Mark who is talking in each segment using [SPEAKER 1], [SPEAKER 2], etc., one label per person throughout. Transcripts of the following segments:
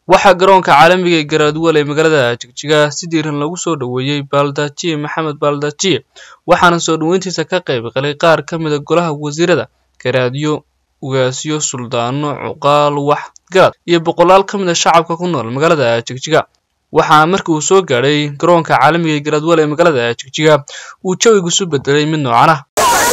[SPEAKER 1] waxaa garoonka caalamiga ee garaadwal ee magaalada jigjiga si diiran lagu soo dhoweeyey baaldajiye maxamed baaldajiye waxaana soo dhoweyntiisa ka qayb galay qaar ka mida golaha wasiirada garaadyo ugaasyo suldaano cuqaal wax garad iyo boqolaal ka mid a shacabka ku nool magaalada jigjiga waxaana markii uu soo gaadhay garoonka caalamiga ee garaadwal ee magaalada jigjiga uu jawigu isu bedelay mid noocan ah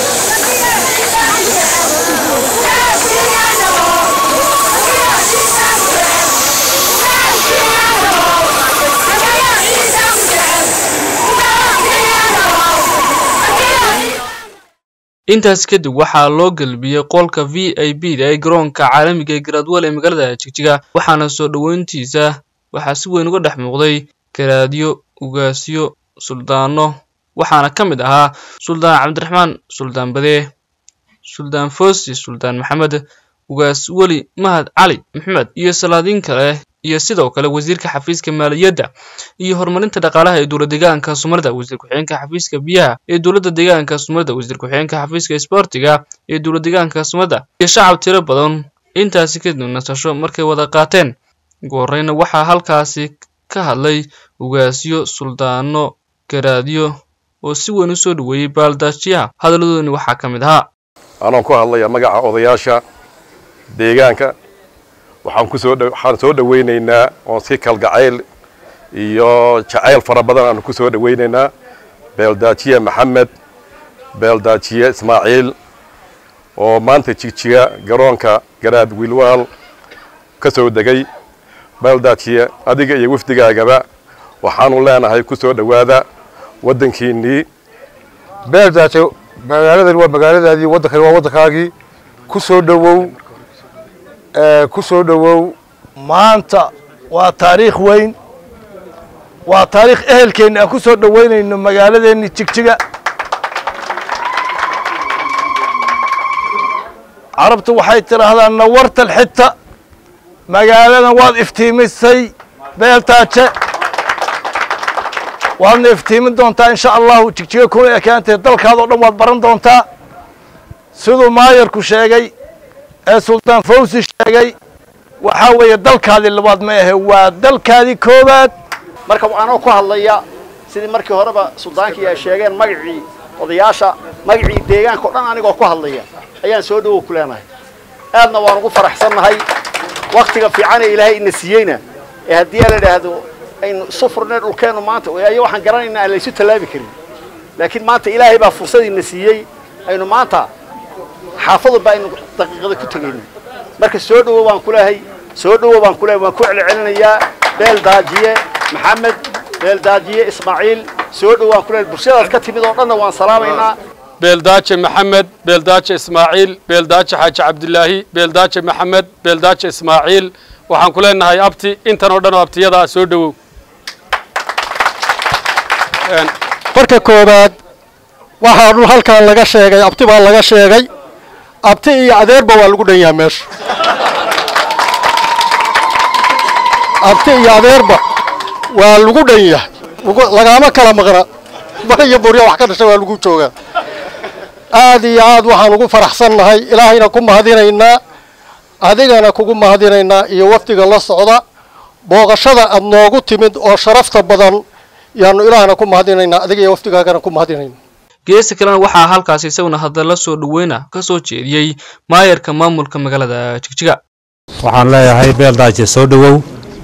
[SPEAKER 1] intaas kadib waxaa loo gelbiyey qolka v i b da ee garoonka caalamiga ee garaadwal ee magaalada jigjiga waxaana soo dhoweyntiisa waxaa si weyn uga dhex muuqday garaadyo ugaasyo suldaano waxaana ka mid ahaa suldaan cabdiraxmaan suldaan badee suldaan foosi suldaan maxamed ugaas weli mahad cali maxamed iyo salaadiin kale iyo sidoo kale wasiirka xafiiska maaliyadda iyo horumarinta dhaqaalaha ee dowlad deegaanka soomaalida wasiir ku-xigeenka xafiiska biyaha ee dowladda deegaanka soomaalida wasiir ku-xigeenka xafiiska isboortiga ee dowlad deegaanka soomaalida iyo shacab tiro badan intaasi kadib nasasho markay wada qaateen ugu horreyna waxaa halkaasi ka hadlay ugaasyo suldaano garaadyo oo si weyn u soo dhoweeyey baaldaajiyaha hadalladoodani waxaa ka mid ahaa
[SPEAKER 2] anoo ku hadlaya magaca odayaasha deegaanka waxaan kusoo waxaan soo dhawaynaynaa oon si kalgacayl iyo jacayl fara badan aanu ku soo dhawaynaynaa beeldaajiye maxamed beeldaajiye ismaaciil oo maanta jigjiga garoonka garaad wiilwaal ka soo degay beeldaajiye adiga iyo wafdigaagaba waxaanu leenahay ku soo dhowaada waddankiinnii
[SPEAKER 3] beeldaaje magaaladan waa magaaladaadii waddankani waa waddankaagii ku soo dhowow ku soo dhowow
[SPEAKER 4] maanta waa taariikh weyn waa taariikh ehelkeenna aan ku soo dhoweynayno magaaladeenni jigjiga carabtu waxay tidhaahdaa nawartal xita magaaladan waad iftiimisay beeltaaje waadna iftiimin doontaa insha allahu jigjiga kuna ekaantee dalkaadao dhan waad baran doontaa siduu maayarku sheegay ee suldaan fawsi sheegay waxaa weeye dalkaadii labaad ma ahe waa dalkaadii koowaad
[SPEAKER 5] marka anoo ku hadlaya sidii markii horeba suldaankii ay sheegeen magacii odayaasha magacii deegaanka o dhan anigoo ku hadlaya ayaan soo dhowow ku leenahay aadna waan ugu faraxsannahay waktiga fiican ee ilaahay ina siiyeyna ee haddii la idhaahdo aynu isu furnay dhulkeennu maanta ayo waxaan garanaynaa aan laysu tallaabi karin laakiin maanta ilaahay baa fursadiina siiyey aynu maanta xaafadunba aynu daqiiqada ku tegayno marka soo dhowow baan ku leehay soo dhowow baan ku leehay waan ku celcelinayaa beel daajiye maxamed beel daajiye ismaaciil soo dhowow waan ku leehay bulshadaas ka timid oo dhanna waan salaamaynaa
[SPEAKER 6] beeldaaje maxamed beeldaaje ismaaciil beeldaaje xaaji cabdilaahi beeldaaje maxamed beeldaaje ismaaciil waxaan ku leenahay abti intan oo dhan oo abtiyada ah soo dhowow
[SPEAKER 7] marka koowaad waxaa dhul halkan laga sheegay abti baa laga sheegay abti iyo adeerba waa lagu dhan yahay meesha abti iyo adeerba waa lagu dhan yahay lagaama kala maqna mar iyo burya wax ka dhashay waa lagu joogaa aad iyo aad waxaan ugu faraxsannahay ilaahayna ku mahadinaynaa adigana kugu mahadinaynaa iyo wafdiga la socda booqashada aad noogu timid oo sharafta badan yaanu ilaahna ku mahadinaynaa adiga iyo wafdigaagana ku mahadinayna
[SPEAKER 1] geesta kalena waxaa halkaasi isaguna hadalla soo dhoweyna ka soo jeediyey maayarka maamulka magaalada jigjiga
[SPEAKER 8] waxaan leeyahay beeldaaje soo dhowow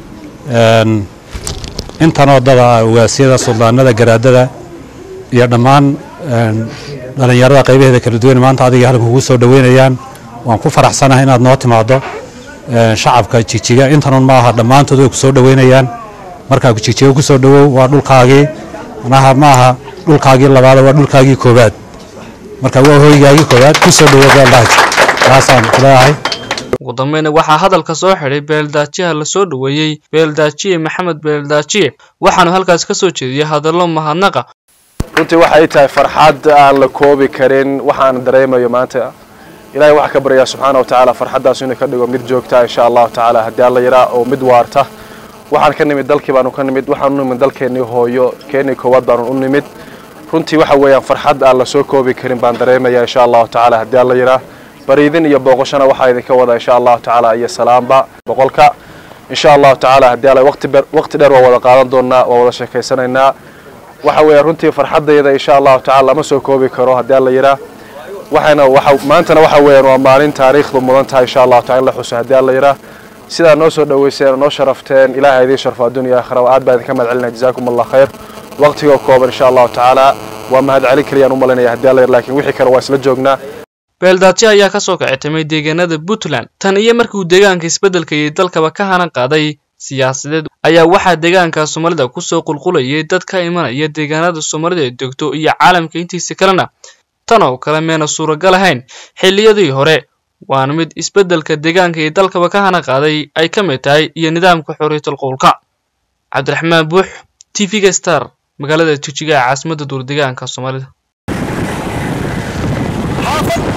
[SPEAKER 8] intan wadada ugaasyada suldaanada garaadada iyo dhammaan dhallinyarada qaybaheeda kala duwan maanta adiga halkan kugu soo dhoweynayaan waan ku faraxsanahay inaad noo timaado shacabka jigjiga intanun ma aha dhammaantood way ku soo dhoweynayaan markaa jigjiga ku soo dhowow waa dhulkaagii manaha ma aha dhulkaagii labaad waa dhulkaagii koowaad marka waa hoygaagii koowaad ku soo dhowow beeldaaje taasaan kuleeyahay
[SPEAKER 1] ugu dambeyna waxaa hadalka soo xidhay beeldaajiyaha la soo dhoweeyey beeldaajiye maxamed beeldaajiye waxaanu halkaas ka soo jeediyey hadallo mahadnaqa
[SPEAKER 3] runtii waxay tahay farxad aan la koobi karin waxaan dareemayo maanta ilahay waxaa ka baryaa subxaana watacaala farxaddaas inuu ka dhigo mid joogta insha allahu tacaala haddii alla yaraa oo mid waarta waxaan ka nimid dalkii baanu ka nimid waxaan u nimid dalkeennii hooyo keennii koowaad baanu u nimid runtii waxa weeyaan farxad aan la soo koobi karin baan dareemaya insha allahu tacaala haddii alla yaraa bariidin iyo booqashana waxaa idinka wada insha allahu tacaala iyo salaamba boqolka insha allahu tacaala haddii alla waqti ber- waqti dheer waa wada qaadan doonaa waa wada sheekaysanaynaa waxa weeye runtii farxaddayda insha allahu tacaala lama soo koobi karo haddii alla yiraa waxayna waxa maantana waxa weeyaan waa maalin taariikhdu mudan tahay insha allahu taala in la xuso haddii alla yiraa sidaa noo soo dhaweyseen oo noo sharafteen ilaahay idiin sharfo addunya aakhira waa aad baa idinka mahad celinaya jazaakum allah khayr waqtigoo kooban insha allahu tacaala waa mahad celin keliyaan u malinaya haddii alla yir laakiin wixii kale waa isla joognaa
[SPEAKER 1] beeldaajo ayaa ka soo kacitamay deegaanada puntland tan iyo markii uu deegaanka isbeddelka iyo dalkaba ka hanan qaaday siyaasadeed ayaa waxaa deegaanka soomaalida kusoo qulqulayay dad ka imanaya deegaanada soomaalida ay degto iyo caalamka intiisa kalena tan oo kale meena suuragal ahayn xilliyadii hore waana mid isbeddelka deegaanka iyo dalkaba ka hanan qaaday ay ka mid tahay iyo nidaamka xorriyatul qowlka cabdiraxmaan buux t v-ga star magaalada jijiga ee caasimadda duur deegaanka soomaalida